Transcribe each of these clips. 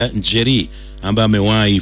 Njeri ambaye amewahi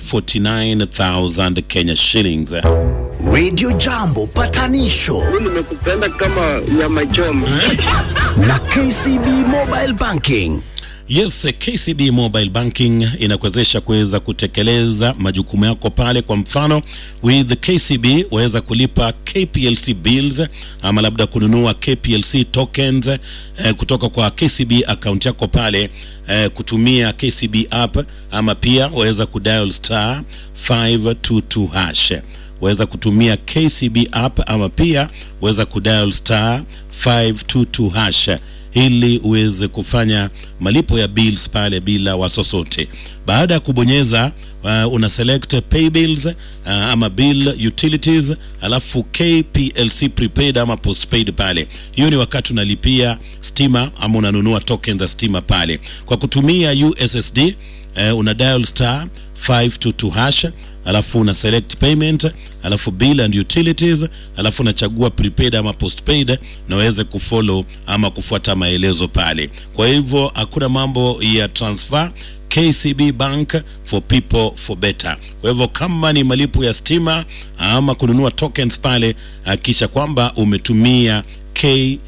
49000 Kenya shillings. Radio Jambo patanisho nimekupenda kama nyama choma. na KCB Mobile Banking. Yes, KCB Mobile Banking inakuwezesha kuweza kutekeleza majukumu yako pale. Kwa mfano, with KCB waweza kulipa KPLC bills ama labda kununua KPLC tokens eh, kutoka kwa KCB account yako pale eh, kutumia KCB app ama pia waweza kudial star 522 hash waweza kutumia KCB app ama pia waweza kudial star 522 hash ili uweze kufanya malipo ya bills pale bila wasosote. Baada ya kubonyeza uh, una select pay bills uh, ama bill utilities, alafu KPLC prepaid ama postpaid pale. Hiyo ni wakati unalipia stima ama unanunua token za stima pale kwa kutumia USSD. Uh, una dial star 522 hash alafu una select payment alafu bill and utilities alafu unachagua prepaid ama postpaid na uweze kufollow ama kufuata maelezo pale. Kwa hivyo hakuna mambo ya transfer. KCB Bank for people for better. Kwa hivyo kama ni malipo ya stima ama kununua tokens pale, hakikisha kwamba umetumia K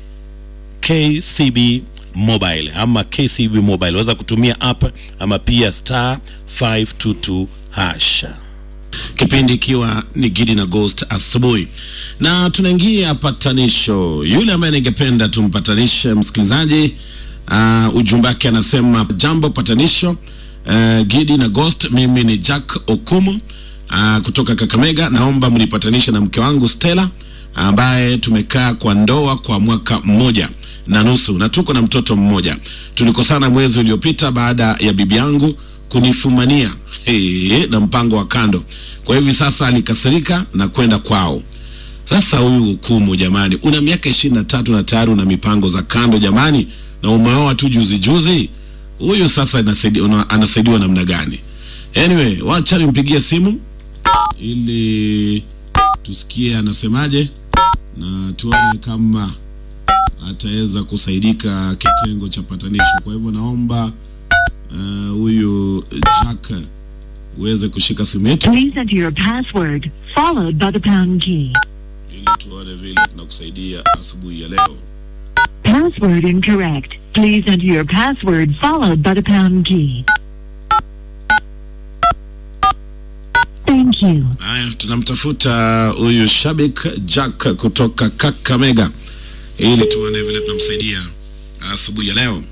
KCB Mobile ama KCB Mobile, waweza kutumia app ama pia star 522 hash. Kipindi ikiwa ni Gidi na Ghost asubuhi, na tunaingia patanisho. Yule ambaye ningependa tumpatanishe msikilizaji, uh, ujumbe wake anasema jambo patanisho, uh, Gidi na Ghost, mimi ni Jack Okumu uh, kutoka Kakamega, naomba mnipatanishe na mke wangu Stella ambaye tumekaa kwa ndoa kwa mwaka mmoja na nusu na tuko na mtoto mmoja. Tulikosana mwezi uliopita baada ya bibi yangu kunifumania hey, na mpango wa kando. Kwa hivi sasa alikasirika na kwenda kwao. Sasa huyu hukumu, jamani, una miaka ishirini na tatu na tayari una mipango za kando jamani, na umeoa tu juzi juzi. Huyu sasa inasaidia- una- anasaidiwa namna gani? Anyway, wacha nimpigie simu ili tusikie anasemaje na tuone kama ataweza kusaidika kitengo cha patanisho. Kwa hivyo naomba eh, huyu Jack uweze kushika simu yetu Please enter your password followed by the pound key. ili tuone vile tunakusaidia asubuhi ya leo. Password incorrect. Please enter your password followed by the pound key. Thank you. Haya, tunamtafuta huyu shabik Jack kutoka Kakamega ili tuone vile tunamsaidia asubuhi ya leo.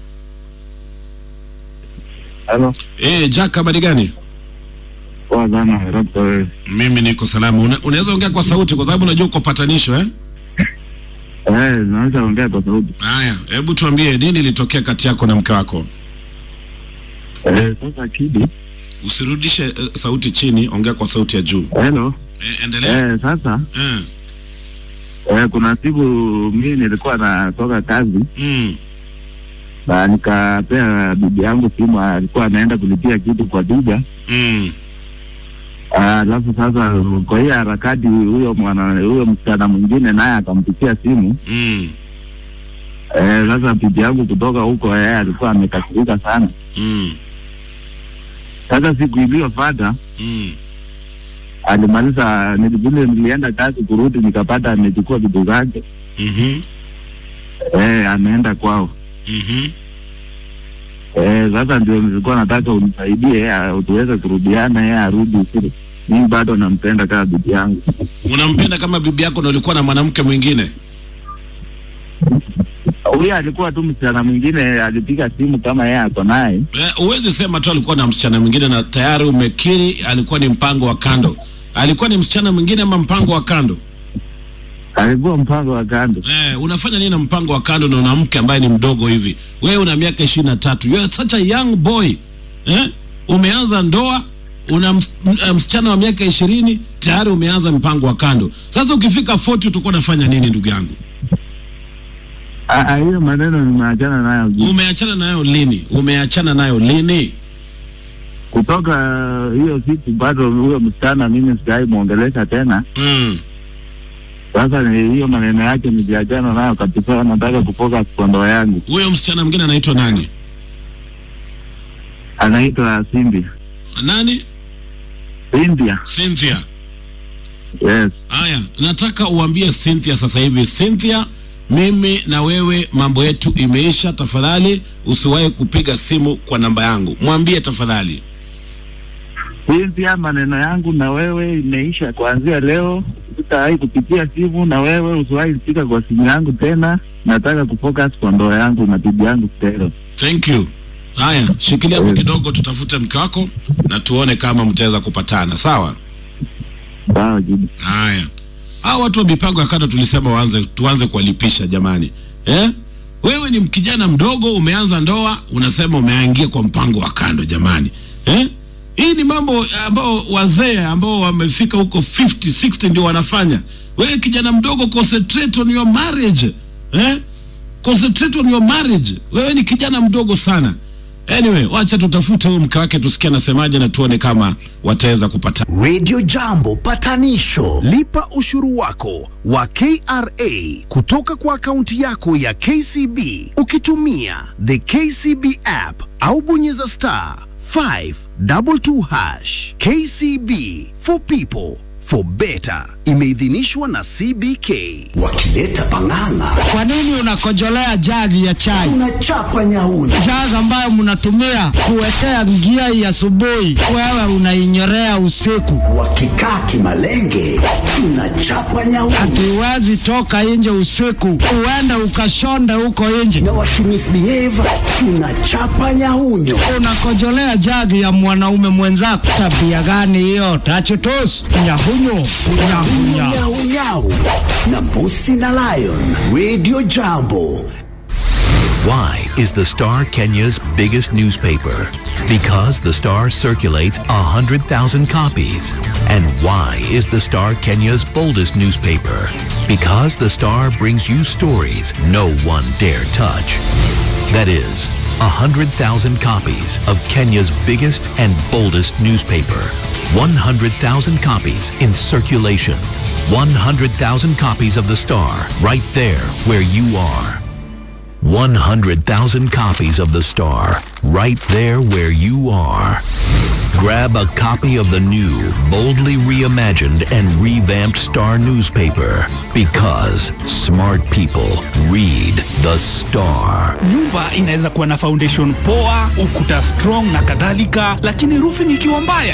Halo, Eh, Jack, habari gani? poa sana labda wewe. Mimi niko salama. Una, unaweza ongea kwa sauti kwa sababu unajua uko patanisho eh? Eh, naweza ongea kwa sauti. Haya, hebu tuambie nini ilitokea kati yako na mke wako? Eh, sasa Kidi. Usirudishe eh, sauti chini, ongea kwa sauti ya juu. Hello. Eh, endelea. Eh, sasa Eh. eh, kuna siku mimi nilikuwa natoka kazi Mm. na nikapea bibi yangu simu, alikuwa anaenda kulipia kitu kwa duka. Mm. Ah, Alafu sasa kwa hiyo harakati, huyo mwana huyo msichana mwingine naye akampigia simu. Mm. Eh, sasa bibi yangu kutoka huko, yeye alikuwa amekasirika sana. Mm. Sasa siku iliyofuata Mm. alimaliza, nili- vile nilienda kazi kurudi, nikapata amechukua vitu zake, Mhm. eh, ameenda kwao. Mhm. Eh, sasa ndio nilikuwa nataka unisaidie ah, tuweze kurudiana, yeye arudi kule. Mimi bado nampenda kama bibi yangu. Unampenda kama bibi yako na ulikuwa na mwanamke mwingine? Huyo alikuwa tu msichana mwingine, alipiga simu kama yeye ako naye. Eh, Huwezi sema tu alikuwa na msichana mwingine na tayari umekiri alikuwa ni mpango wa kando. Alikuwa ni msichana mwingine ama mpango wa kando? Alikuwa mpango wa kando. Eh, unafanya nini na mpango wa kando na una mke ambaye ni mdogo hivi? Wewe una miaka ishirini na tatu. You are such a young boy. Eh? Umeanza ndoa una ms m- msichana wa miaka ishirini tayari umeanza mpango wa kando. Sasa ukifika 40 utakuwa unafanya nini ndugu yangu? Ah, ah, hiyo maneno nimeachana nayo Umeachana nayo lini? Umeachana nayo lini? kutoka hiyo siku, bado huyo msichana mimi sijai mwongelesha tena. Mm. Sasa ni hiyo maneno yake niliachana nayo kabisa, nataka kufocus kwa ndoa yangu. Huyo msichana mwingine anaitwa nani? anaitwa Cynthia. Nani? Cynthia. Cynthia. Yes. Haya, nataka uambie Cynthia sasa hivi, Cynthia, mimi na wewe mambo yetu imeisha. Tafadhali usiwahi kupiga simu kwa namba yangu, mwambie tafadhali. Cynthia, maneno yangu na wewe imeisha kuanzia leo. Sitawahi kupitia simu na wewe, usiwahi kupika kwa simu yangu tena. Nataka kufocus kwa ndoa yangu na bibi yangu tena. Thank you. Haya, shikilia hapo kidogo, tutafute mke wako na tuone kama mtaweza kupatana, sawa? Sawa jibu. Haya, hao watu wa mipango ya kando tulisema waanze, tuanze kuwalipisha jamani, eh? Wewe ni kijana mdogo, umeanza ndoa, unasema umeangia kwa mpango wa kando jamani, eh? Hii ni mambo ambao wazee ambao wamefika huko 50 60 ndio wanafanya. Wewe kijana mdogo, concentrate on your marriage, eh? Concentrate on your marriage. Wewe ni kijana mdogo sana. Anyway, wacha tutafute huyo mke wake tusikie anasemaje na tuone kama wataweza kupata. Radio Jambo patanisho. Lipa ushuru wako wa KRA kutoka kwa akaunti yako ya KCB ukitumia the KCB app au bonyeza star 522 hash. KCB for people for better. Imeidhinishwa na CBK wakileta pang'ang'a. Kwa nini unakojolea jagi ya chai? Tunachapa nyauni. Jagi ambayo mnatumia kuwekea njia ya asubuhi, wewe unainyorea usiku. Wakikaa kimalenge, tunachapa nyauni. Hatuwezi toka nje usiku, uende ukashonde huko nje. Na wakimisbehave, tunachapa nyaunyo. Unakojolea jagi ya mwanaume mwenzako, tabia gani hiyo? Tachutus nyahunyo nyahunya. Nyau nyau na mbusi na lion. Radio Jambo. Why is the Star Kenya's biggest newspaper? Because the Star circulates 100,000 copies. And why is the Star Kenya's boldest newspaper? Because the Star brings you stories no one dare touch. That is, 100,000 copies of Kenya's biggest and boldest newspaper. 100,000 copies in circulation. 100,000 copies of the Star right there where you are. 100,000 copies of The Star, right there where you are. Grab a copy of the new, boldly reimagined and revamped Star newspaper because smart people read The Star. nyumba inaweza kuwa na foundation poa ukuta strong na kadhalika lakini roofing ikiwa mbaya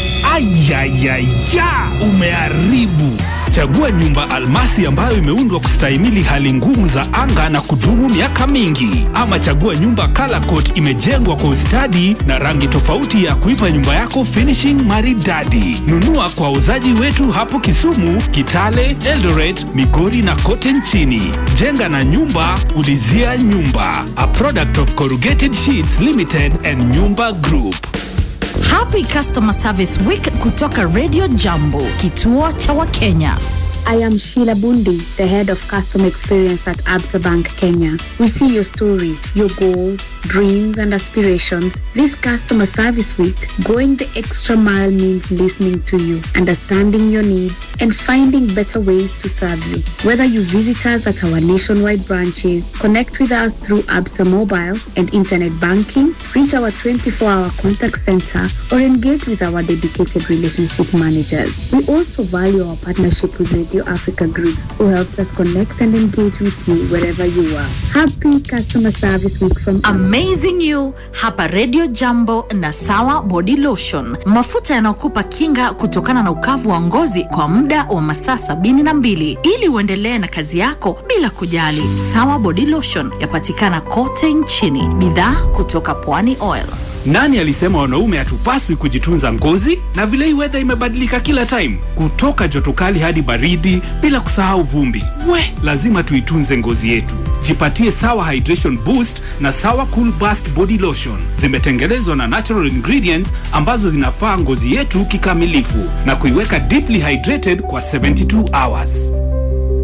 ayayaya umeharibu chagua nyumba almasi ambayo imeundwa kustahimili hali ngumu za anga na kudumu miaka mingi ama chagua nyumba color coat imejengwa kwa ustadi na rangi tofauti ya kuipa nyumba yako finishing maridadi nunua kwa wauzaji wetu hapo kisumu kitale eldoret migori na kote nchini jenga na nyumba ulizia nyumba a product of corrugated sheets limited and nyumba group Happy Customer Service Week kutoka Radio Jambo, kituo cha Wakenya. I am Sheila Bundi, the head of customer experience at Absa Bank Kenya. We see your story, your goals, dreams, and aspirations. This customer service week, going the extra mile means listening to you, understanding your needs, and finding better ways to serve you. Whether you visit us at our nationwide branches, connect with us through Absa mobile and internet banking, reach our 24-hour contact center, or engage with our dedicated relationship managers. We also value our partnership with Radio Africa Group, who helps us connect and engage with you wherever you are. Happy customer service week from Amazing You hapa Radio Jambo na Sawa Body Lotion, mafuta yanayokupa kinga kutokana na ukavu wa ngozi kwa muda wa masaa sabini na mbili ili uendelee na kazi yako bila kujali. Sawa Body Lotion yapatikana kote nchini, bidhaa kutoka Pwani Oil. nani alisema wanaume hatupaswi kujitunza ngozi na vile hii wedha imebadilika kila time kutoka joto kali hadi baridi bila kusahau vumbi we lazima tuitunze ngozi yetu jipatie sawa hydration boost na sawa cool burst body lotion zimetengenezwa na natural ingredients ambazo zinafaa ngozi yetu kikamilifu na kuiweka deeply hydrated kwa 72 hours